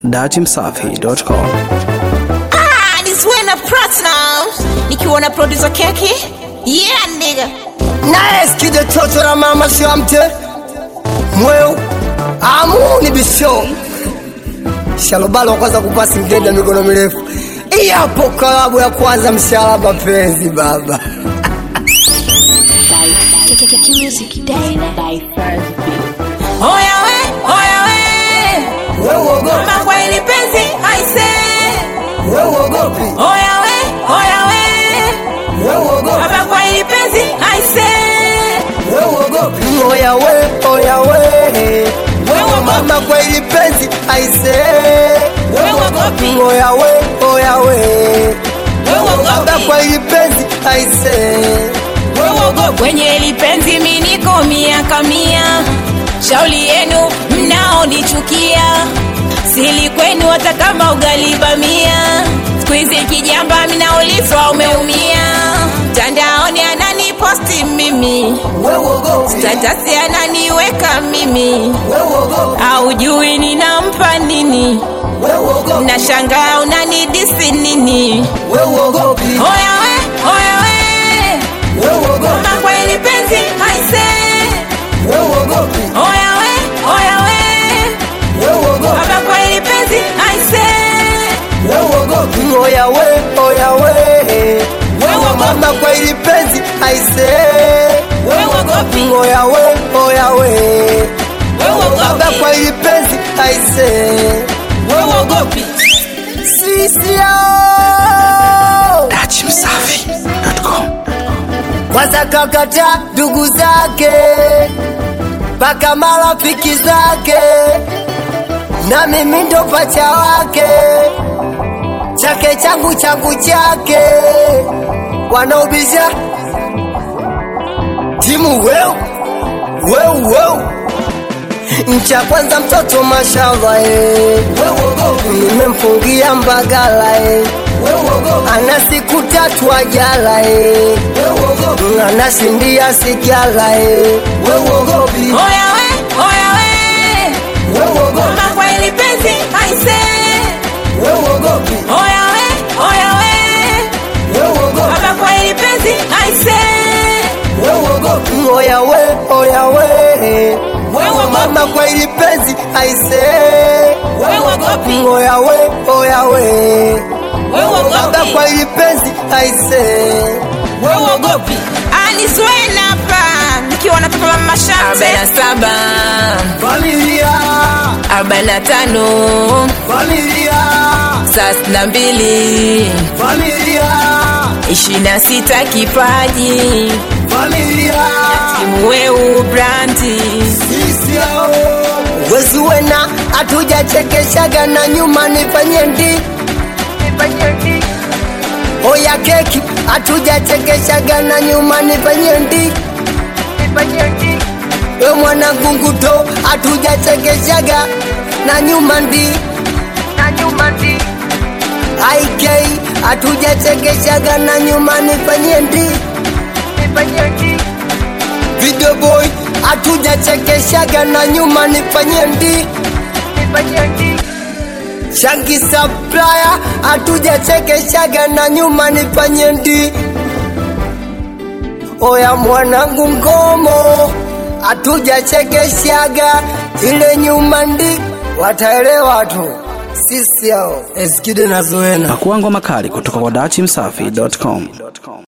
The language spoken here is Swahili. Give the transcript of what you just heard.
datimsafi.com. Ah, this way na platinum. Nikiwa na producer keki. Yeah, nigga. naye skide toto la mama shamte mweu amuni bisho shalobalo kwanza kupasi mgenda mikono mirefu iyapo kalabu ya kwanza mshalaba penzi baba Oya we, oya we. weuogopi Mama kwa ili penzi, I say. weuogopi Oya we, oya we. weuogopi Mama kwa ili penzi, I say. weuogopi oya we oya we mama kwa ili penzi aise Weuogopi. oya we oya we baba Weuogopi. kwa ili penzi aise kwenye lipenzi miniko miaka mia shauli yenu mnaonichukia sili kwenu hata kama ugalibamia skuizi kijamba mnaulizwa umeumia mtandaoni ananiposti mimi weuogopi tatasi ananiweka mimi weuogopi aujui ninampa nini weuogopi na shangaa unanidisi nini weuogopi oya we oya we weuogopi mama kweli penzi aise weuogopi Oya we, oya we, weuogopi baba kwa ili penzi, aise. weuogopi oya we oya we mama kwa ili penzi aise Weuogopi. oya we oya we baba Weuogopi. kwa ili penzi aise Weuogopi. sisi yao datimsafi.com. kwanza kakata ndugu zake mpaka marafiki zake na mimi ndo pacha wake chake changu changu chake wanaobisha timu weu weu weu ncha kwanza mtoto mashava eh. nimemfungia mbagala eh. ana siku tatu ajala eh. anashindia sigala eh. Oya we, oya we, mama kwa ili penzi, aise. Oya we, oya we, baba kwa ili penzi, aise. oya we oya we mama kwa ili penzi aise Weuogopi. oya we oya we baba Weuogopi. kwa ili penzi aise Weuogopi. Aniswena hapa, nikiwa na papa mama Shamte. Arobaini na saba, familia arobaini na tano, familia thelathini na mbili familia ishirini na sita kipaji familia mweu brandi sisi hao wezi wena hatujachekeshaga na nyuma nifanye ndi oya keki hatujachekeshaga na nyuma nifanye ndi we mwana gunguto hatujachekeshaga na nyuma ndi ik hatujachekeshaga na nyuma nifanye ndi video boy hatujachekeshaga na nyuma nifanye ndi shangi saplaya hatujachekeshaga na nyuma nifanye ndi oya mwanangu ngomo hatujachekeshaga ile nyuma ndi wataelewa tu sisi hao eskide na zoena Pakua ngoma kali kutoka kwa datimsafi.com.